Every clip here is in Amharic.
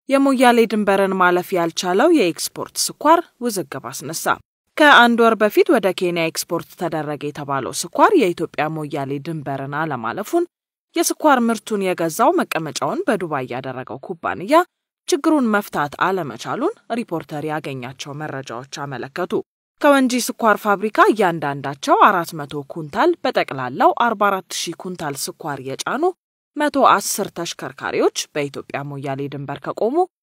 የሞያሌ ድንበርን ማለፍ ያልቻለው የኤክስፖርት ስኳር ውዝግብ አስነሳ። ከአንድ ወር በፊት ወደ ኬንያ ኤክስፖርት ተደረገ የተባለው ስኳር የኢትዮጵያ ሞያሌ ድንበርን አለማለፉን የስኳር ምርቱን የገዛው መቀመጫውን በዱባይ ያደረገው ኩባንያ ችግሩን መፍታት አለመቻሉን ሪፖርተር ያገኛቸው መረጃዎች አመለከቱ። ከወንጂ ስኳር ፋብሪካ እያንዳንዳቸው 400 ኩንታል በጠቅላላው 44 ሺህ ኩንታል ስኳር የጫኑ 110 ተሽከርካሪዎች በኢትዮጵያ ሞያሌ ድንበር ከቆሙ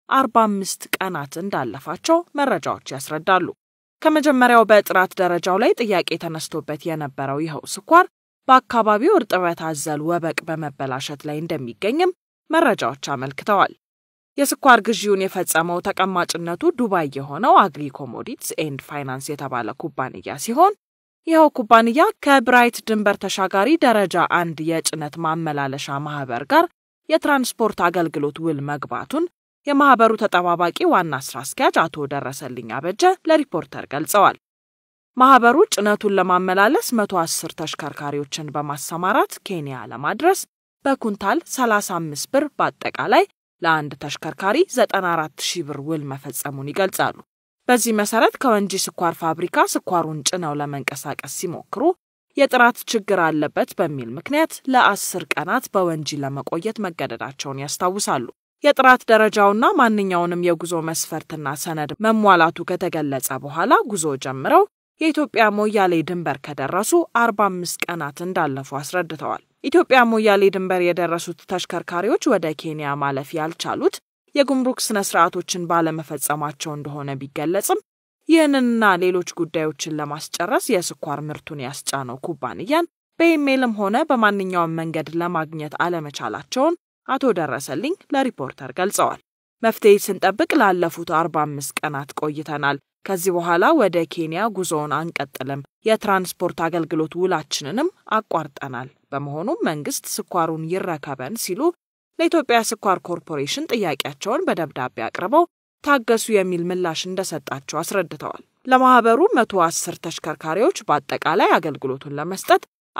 45 ቀናት እንዳለፋቸው መረጃዎች ያስረዳሉ። ከመጀመሪያው በጥራት ደረጃው ላይ ጥያቄ ተነስቶበት የነበረው ይኸው ስኳር በአካባቢው እርጥበት አዘል ወበቅ በመበላሸት ላይ እንደሚገኝም መረጃዎች አመልክተዋል። የስኳር ግዢውን የፈጸመው ተቀማጭነቱ ዱባይ የሆነው አግሪ ኮሞዲቲስ ኤንድ ፋይናንስ የተባለ ኩባንያ ሲሆን ይኸው ኩባንያ ከብራይት ድንበር ተሻጋሪ ደረጃ አንድ የጭነት ማመላለሻ ማህበር ጋር የትራንስፖርት አገልግሎት ውል መግባቱን የማህበሩ ተጠባባቂ ዋና ስራ አስኪያጅ አቶ ደረሰልኝ አበጀ ለሪፖርተር ገልጸዋል። ማህበሩ ጭነቱን ለማመላለስ 110 ተሽከርካሪዎችን በማሰማራት ኬንያ ለማድረስ በኩንታል 35 ብር በአጠቃላይ ለአንድ ተሽከርካሪ 94 ሺህ ብር ውል መፈጸሙን ይገልጻሉ። በዚህ መሰረት ከወንጂ ስኳር ፋብሪካ ስኳሩን ጭነው ለመንቀሳቀስ ሲሞክሩ የጥራት ችግር አለበት በሚል ምክንያት ለአስር ቀናት በወንጂ ለመቆየት መገደዳቸውን ያስታውሳሉ። የጥራት ደረጃውና ማንኛውንም የጉዞ መስፈርትና ሰነድ መሟላቱ ከተገለጸ በኋላ ጉዞ ጀምረው የኢትዮጵያ ሞያሌ ድንበር ከደረሱ 45 ቀናት እንዳለፉ አስረድተዋል። ኢትዮጵያ ሞያሌ ድንበር የደረሱት ተሽከርካሪዎች ወደ ኬንያ ማለፍ ያልቻሉት የጉምሩክ ስነ ስርዓቶችን ባለመፈጸማቸው እንደሆነ ቢገለጽም ይህንንና ሌሎች ጉዳዮችን ለማስጨረስ የስኳር ምርቱን ያስጫነው ኩባንያን በኢሜይልም ሆነ በማንኛውም መንገድ ለማግኘት አለመቻላቸውን አቶ ደረሰልኝ ለሪፖርተር ገልጸዋል። መፍትሄ ስንጠብቅ ላለፉት 45 ቀናት ቆይተናል። ከዚህ በኋላ ወደ ኬንያ ጉዞውን አንቀጥልም። የትራንስፖርት አገልግሎት ውላችንንም አቋርጠናል። በመሆኑም መንግስት ስኳሩን ይረከበን ሲሉ ለኢትዮጵያ ስኳር ኮርፖሬሽን ጥያቄያቸውን በደብዳቤ አቅርበው ታገሱ የሚል ምላሽ እንደሰጣቸው አስረድተዋል። ለማህበሩ 110 ተሽከርካሪዎች በአጠቃላይ አገልግሎቱን ለመስጠት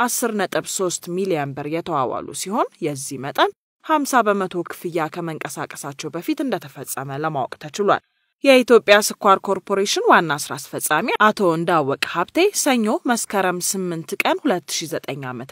10.3 ሚሊዮን ብር የተዋዋሉ ሲሆን የዚህ መጠን 50 በመቶ ክፍያ ከመንቀሳቀሳቸው በፊት እንደተፈጸመ ለማወቅ ተችሏል። የኢትዮጵያ ስኳር ኮርፖሬሽን ዋና ስራ አስፈጻሚ አቶ እንዳወቅ ሀብቴ ሰኞ መስከረም 8 ቀን 2009 ዓ.ም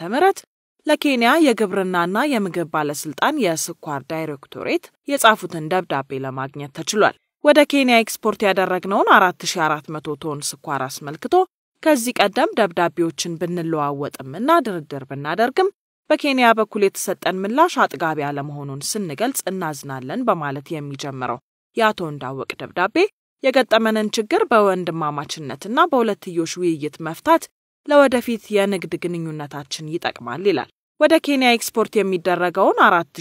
ለኬንያ የግብርናና የምግብ ባለስልጣን የስኳር ዳይሬክቶሬት የጻፉትን ደብዳቤ ለማግኘት ተችሏል። ወደ ኬንያ ኤክስፖርት ያደረግነውን 4400 ቶን ስኳር አስመልክቶ ከዚህ ቀደም ደብዳቤዎችን ብንለዋወጥምና ድርድር ብናደርግም በኬንያ በኩል የተሰጠን ምላሽ አጥጋቢ አለመሆኑን ስንገልጽ እናዝናለን በማለት የሚጀምረው የአቶ እንዳወቅ ደብዳቤ የገጠመንን ችግር በወንድማማችነትና በሁለትዮሽ ውይይት መፍታት ለወደፊት የንግድ ግንኙነታችን ይጠቅማል ይላል። ወደ ኬንያ ኤክስፖርት የሚደረገውን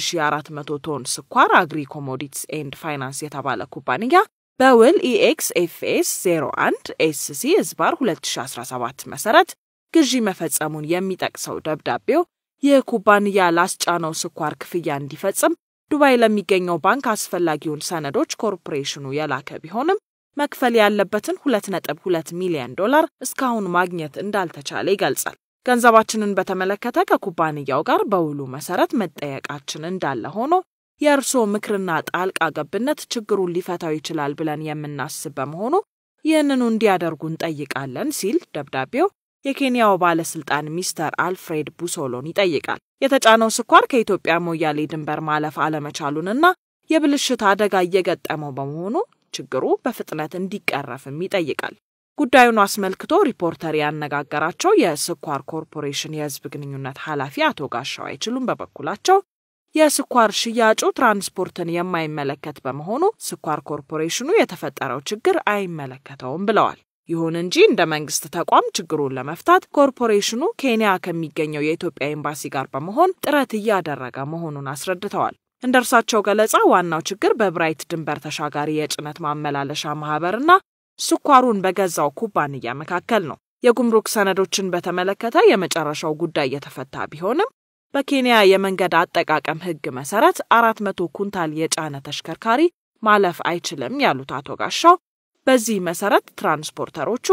4400 ቶን ስኳር አግሪ ኮሞዲቲስ ኤንድ ፋይናንስ የተባለ ኩባንያ በውል ኢኤክስ ኤፍኤስ 01 ኤስሲ ዝባር 2017 መሰረት ግዢ መፈጸሙን የሚጠቅሰው ደብዳቤው ይህ ኩባንያ ላስጫነው ስኳር ክፍያ እንዲፈጽም ዱባይ ለሚገኘው ባንክ አስፈላጊውን ሰነዶች ኮርፖሬሽኑ የላከ ቢሆንም መክፈል ያለበትን 2.2 ሚሊዮን ዶላር እስካሁን ማግኘት እንዳልተቻለ ይገልጻል። ገንዘባችንን በተመለከተ ከኩባንያው ጋር በውሉ መሰረት መጠየቃችን እንዳለ ሆኖ የእርስዎ ምክርና ጣልቃ ገብነት ችግሩን ሊፈታው ይችላል ብለን የምናስብ በመሆኑ ይህንኑ እንዲያደርጉ እንጠይቃለን ሲል ደብዳቤው የኬንያው ባለስልጣን ሚስተር አልፍሬድ ቡሶሎን ይጠይቃል። የተጫነው ስኳር ከኢትዮጵያ ሞያሌ ድንበር ማለፍ አለመቻሉንና የብልሽት አደጋ እየገጠመው በመሆኑ ችግሩ በፍጥነት እንዲቀረፍም ይጠይቃል። ጉዳዩን አስመልክቶ ሪፖርተር ያነጋገራቸው የስኳር ኮርፖሬሽን የሕዝብ ግንኙነት ኃላፊ አቶ ጋሻው አይችሉም በበኩላቸው የስኳር ሽያጩ ትራንስፖርትን የማይመለከት በመሆኑ ስኳር ኮርፖሬሽኑ የተፈጠረው ችግር አይመለከተውም ብለዋል። ይሁን እንጂ እንደ መንግስት ተቋም ችግሩን ለመፍታት ኮርፖሬሽኑ ኬንያ ከሚገኘው የኢትዮጵያ ኤምባሲ ጋር በመሆን ጥረት እያደረገ መሆኑን አስረድተዋል። እንደ እርሳቸው ገለጻ ዋናው ችግር በብራይት ድንበር ተሻጋሪ የጭነት ማመላለሻ ማህበርና ስኳሩን በገዛው ኩባንያ መካከል ነው። የጉምሩክ ሰነዶችን በተመለከተ የመጨረሻው ጉዳይ የተፈታ ቢሆንም በኬንያ የመንገድ አጠቃቀም ሕግ መሰረት አራት መቶ ኩንታል የጫነ ተሽከርካሪ ማለፍ አይችልም ያሉት አቶ ጋሻው በዚህ መሰረት ትራንስፖርተሮቹ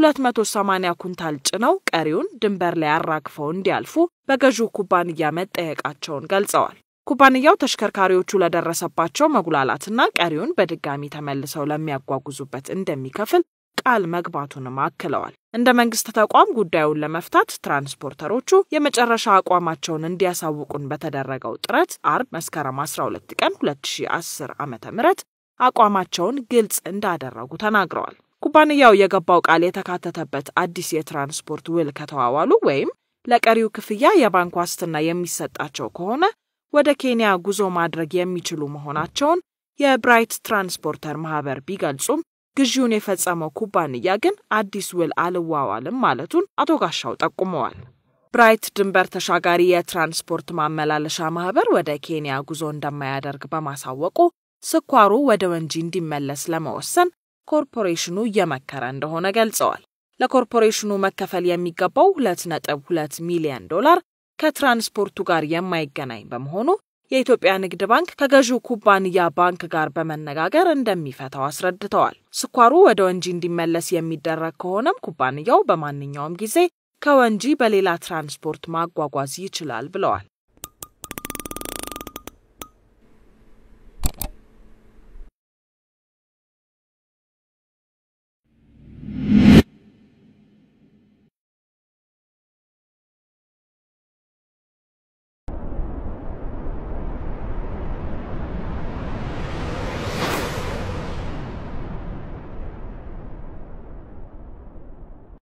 280 ኩንታል ጭነው ቀሪውን ድንበር ላይ አራግፈው እንዲያልፉ በገዢው ኩባንያ መጠየቃቸውን ገልጸዋል። ኩባንያው ተሽከርካሪዎቹ ለደረሰባቸው መጉላላትና ቀሪውን በድጋሚ ተመልሰው ለሚያጓጉዙበት እንደሚከፍል ቃል መግባቱንም አክለዋል። እንደ መንግስት ተቋም ጉዳዩን ለመፍታት ትራንስፖርተሮቹ የመጨረሻ አቋማቸውን እንዲያሳውቁን በተደረገው ጥረት አርብ መስከረም 12 ቀን 2010 ዓ ም አቋማቸውን ግልጽ እንዳደረጉ ተናግረዋል። ኩባንያው የገባው ቃል የተካተተበት አዲስ የትራንስፖርት ውል ከተዋዋሉ ወይም ለቀሪው ክፍያ የባንክ ዋስትና የሚሰጣቸው ከሆነ ወደ ኬንያ ጉዞ ማድረግ የሚችሉ መሆናቸውን የብራይት ትራንስፖርተር ማህበር ቢገልጹም ግዢውን የፈጸመው ኩባንያ ግን አዲስ ውል አልዋዋልም ማለቱን አቶ ጋሻው ጠቁመዋል። ብራይት ድንበር ተሻጋሪ የትራንስፖርት ማመላለሻ ማህበር ወደ ኬንያ ጉዞ እንደማያደርግ በማሳወቁ ስኳሩ ወደ ወንጂ እንዲመለስ ለመወሰን ኮርፖሬሽኑ እየመከረ እንደሆነ ገልጸዋል። ለኮርፖሬሽኑ መከፈል የሚገባው 2.2 ሚሊዮን ዶላር ከትራንስፖርቱ ጋር የማይገናኝ በመሆኑ የኢትዮጵያ ንግድ ባንክ ከገዢው ኩባንያ ባንክ ጋር በመነጋገር እንደሚፈታው አስረድተዋል። ስኳሩ ወደ ወንጂ እንዲመለስ የሚደረግ ከሆነም ኩባንያው በማንኛውም ጊዜ ከወንጂ በሌላ ትራንስፖርት ማጓጓዝ ይችላል ብለዋል።